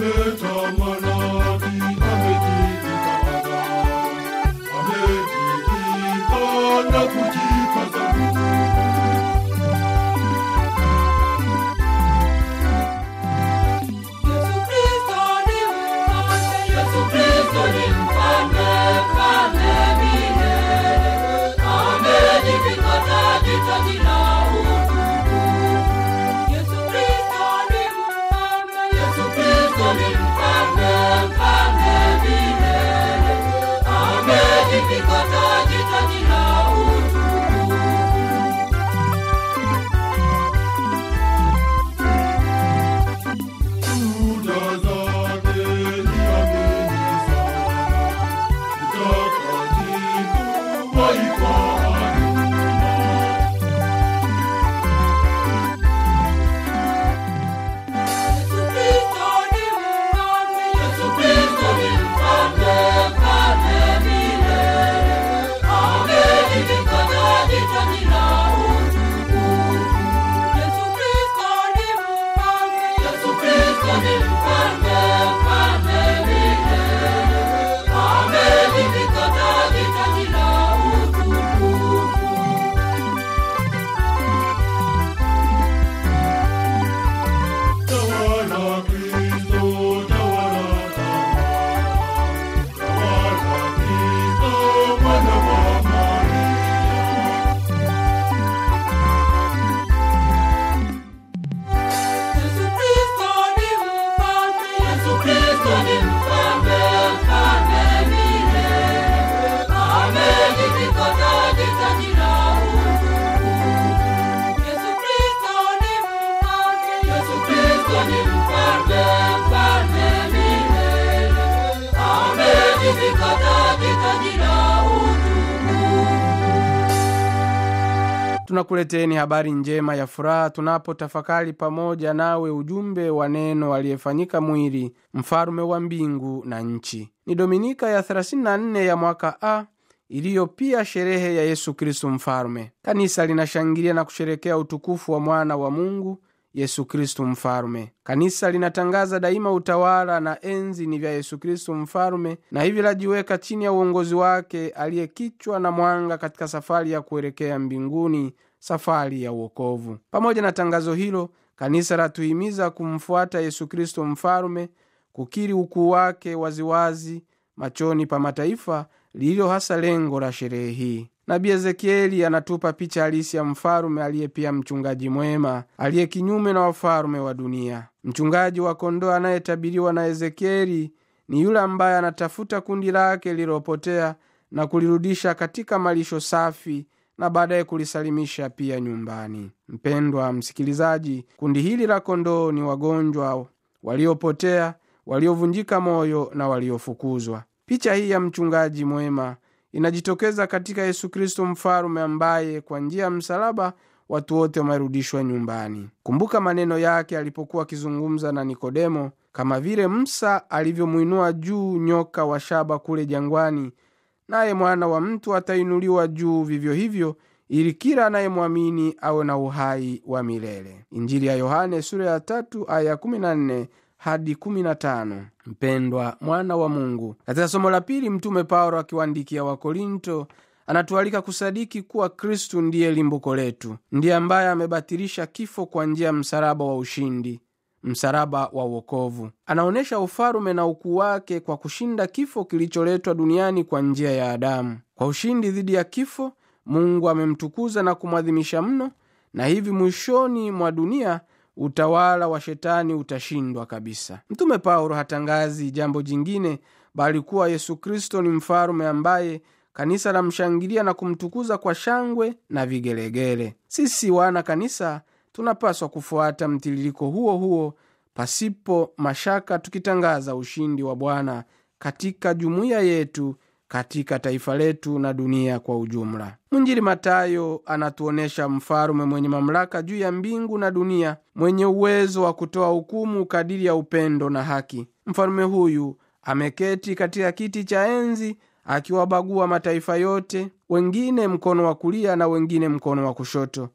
ametamalaki, amejivika adhabu, amejivika na kujikaza nguvu. Yesu Kristo ni mfalme, Yesu Kristo ni mfalme, mfalme milele. Amejivika taji, taji la utukufu. Yesu Kristo ni mfalme, Yesu Kristo ni mfalme, mfalme milele. Amejivika taji, taji la utukufu. Shuhuda zake ni amini sana, mtakatifu waifanya Yesu Kristo ni mfalme, Yesu Kristo ni mfalme, mfalme milele. Amejivika taji, taji la utukufu. Yesu Kristo ni mfalme, Yesu Kristo ni mfalme, mfalme milele. Amejivika taji, taji la utukufu. Tawala Kristo, tawala tawala, tawala Kristo, mwana wa Maria. Yesu Kristo ni mfalme, Yesu Kristo ni mfalme, mfalme milele. Amejivika taji, taji la utukufu. Yesu Kristo ni mfalme, Yesu Kristo ni mfalme, mfalme milele. Amejivika taji, taji la utukufu. tunakuleteni habari njema ya furaha tunapotafakari pamoja nawe ujumbe wa neno aliyefanyika mwili mfalume wa mbingu na nchi ni dominika ya 34 ya mwaka a iliyo pia sherehe ya yesu kristu mfalume kanisa linashangilia na kusherekea utukufu wa mwana wa mungu yesu kristu mfalume kanisa linatangaza daima utawala na enzi ni vya yesu kristu mfalume na hivi lajiweka chini ya uongozi wake aliyekichwa na mwanga katika safari ya kuelekea mbinguni safari ya uokovu pamoja na tangazo hilo kanisa latuhimiza kumfuata yesu kristo mfalume kukiri ukuu wake waziwazi machoni pa mataifa lililo hasa lengo la sherehe hii nabii ezekieli anatupa picha halisi ya mfalume aliye pia mchungaji mwema aliye kinyume na wafalume wa dunia mchungaji wa kondoo anayetabiriwa na ezekieli ni yule ambaye anatafuta kundi lake lililopotea na kulirudisha katika malisho safi na baadaye kulisalimisha pia nyumbani mpendwa msikilizaji kundi hili la kondoo ni wagonjwa waliopotea waliovunjika moyo na waliofukuzwa picha hii ya mchungaji mwema inajitokeza katika yesu kristo mfalume ambaye kwa njia ya msalaba watu wote wamerudishwa nyumbani kumbuka maneno yake alipokuwa akizungumza na nikodemo kama vile msa alivyomwinua juu nyoka wa shaba kule jangwani naye mwana wa mtu atainuliwa juu vivyo hivyo ili kila anayemwamini awe na uhai wa milele injili ya yohane sura ya tatu aya 14 hadi 15 mpendwa mwana wa mungu katika somo la pili mtume paulo akiwaandikia wakorinto anatualika kusadiki kuwa kristu ndiye limbuko letu ndiye ambaye amebatilisha kifo kwa njia ya msalaba wa ushindi msalaba wa uokovu anaonyesha ufalume na ukuu wake kwa kushinda kifo kilicholetwa duniani kwa njia ya adamu kwa ushindi dhidi ya kifo mungu amemtukuza na kumwadhimisha mno na hivi mwishoni mwa dunia utawala wa shetani utashindwa kabisa mtume paulo hatangazi jambo jingine bali kuwa yesu kristo ni mfalume ambaye kanisa lamshangilia na kumtukuza kwa shangwe na vigelegele sisi wana kanisa tunapaswa kufuata mtiririko huo huo pasipo mashaka tukitangaza ushindi wa bwana katika jumuiya yetu katika taifa letu na dunia kwa ujumla mwinjili matayo anatuonyesha mfalume mwenye mamlaka juu ya mbingu na dunia mwenye uwezo wa kutoa hukumu kadiri ya upendo na haki mfalume huyu ameketi katika kiti cha enzi akiwabagua mataifa yote wengine mkono wa kulia na wengine mkono wa kushoto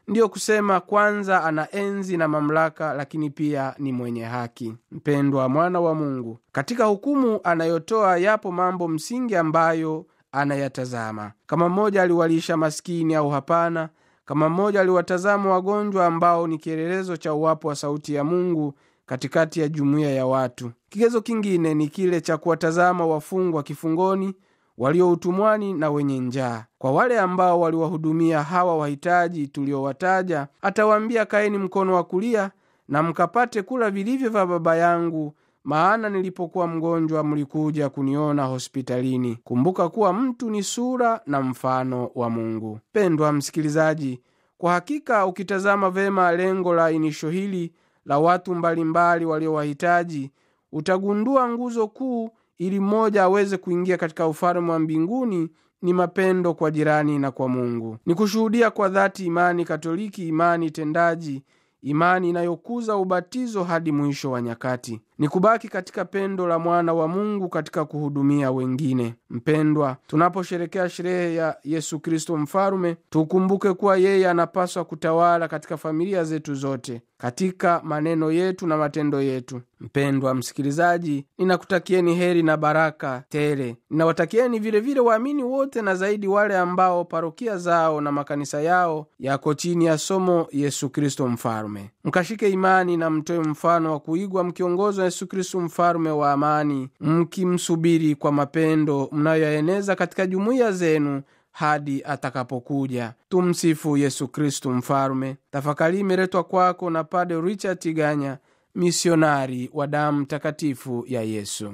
ndiyo kusema kwanza ana enzi na mamlaka lakini pia ni mwenye haki mpendwa mwana wa mungu katika hukumu anayotoa yapo mambo msingi ambayo anayatazama kama mmoja aliwalisha maskini au hapana kama mmoja aliwatazama wagonjwa ambao ni kielelezo cha uwapo wa sauti ya mungu katikati ya jumuiya ya watu kigezo kingine ni kile cha kuwatazama wafungwa kifungoni walio utumwani na wenye njaa kwa wale ambao waliwahudumia hawa wahitaji tuliowataja atawaambia kaeni mkono wa kulia na mkapate kula vilivyo vya baba yangu maana nilipokuwa mgonjwa mlikuja kuniona hospitalini kumbuka kuwa mtu ni sura na mfano wa mungu pendwa msikilizaji kwa hakika ukitazama vema lengo la inisho hili la watu mbalimbali waliowahitaji utagundua nguzo kuu ili mmoja aweze kuingia katika ufalme wa mbinguni ni mapendo kwa jirani na kwa mungu ni kushuhudia kwa dhati imani katoliki imani tendaji imani inayokuza ubatizo hadi mwisho wa nyakati ni kubaki katika pendo la mwana wa mungu katika kuhudumia wengine mpendwa tunaposherekea sherehe ya yesu kristo mfalume tukumbuke kuwa yeye anapaswa kutawala katika familia zetu zote katika maneno yetu na matendo yetu mpendwa msikilizaji ninakutakieni heri na baraka tele ninawatakieni vilevile waamini wote na zaidi wale ambao parokia zao na makanisa yao yako chini ya somo yesu kristo mfalume mkashike imani na mtoe mfano wa kuigwa mkiongozwa yesu kristo mfalume wa amani mkimsubiri kwa mapendo mnayoyaeneza katika jumuiya zenu hadi atakapokuja tumsifu yesu kristu mfalume tafakari imeletwa kwako na pade richard tiganya misionari wa damu takatifu ya yesu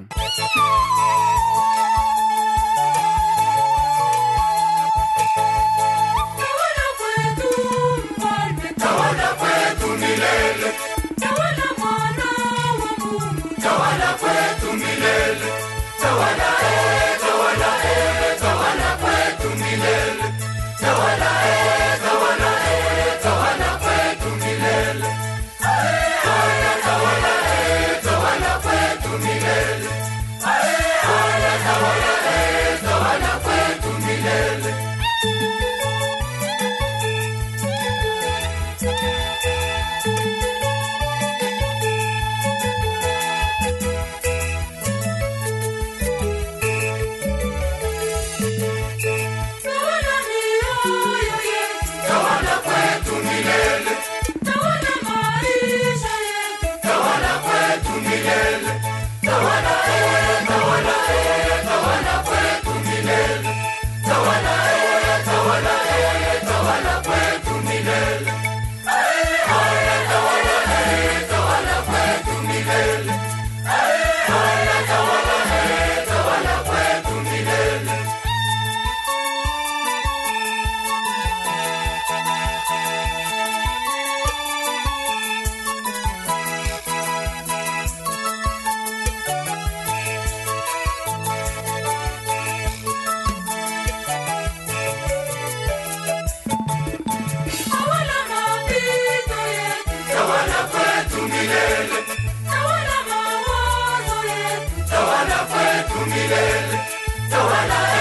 Tawala kwetu mfalme, Tawala kwetu milele, tawala mwana wa Mungu, tawala kwetu milele, tawala e, tawala e, tawala kwetu milele, tawala e, tawala e, tawala kwetu milele. Haya tawala e, tawala kwetu milele. Haya tawala e, tawala kwetu milele. tawala mioyo yetu, Tawala kwetu milele, tawala maisha yetu, tawala kwetu milele, tawala e, tawala e, tawala kwetu milele, tawala e, tawala e, tawala kwetu milele. Haya tawala e, tawala kwetu milele. Haya tawala e, tawala kwetu milele. tawala mapito yetu, Tawala kwetu milele, tawala mawazo yetu, tawala kwetu milele, tawala